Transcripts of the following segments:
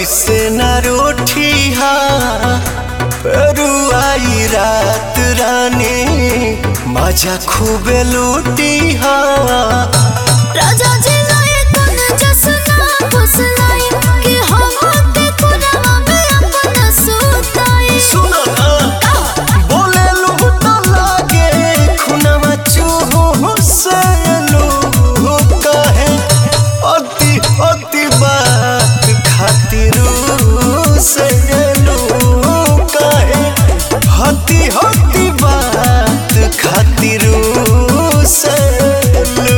ऐसे न रोठिया रुआई रात रानी मजा खूबे लूटिया राजा जी लाए तन जसना फुसलाई कि हम के कुरवा में अपना सुताई सुनो ना बोले लूट लागे खुनवा चूहू से लू कहे अति अति बात खातिर से लू कहे हति हति बात खातिर से लू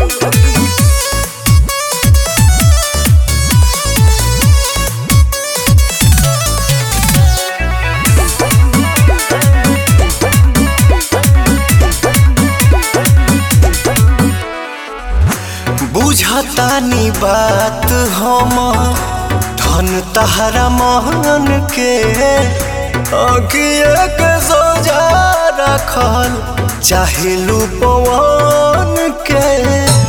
बुझतानी बात हम धन तहरा महन के अगिए के सोजा रखल चाहे पवन के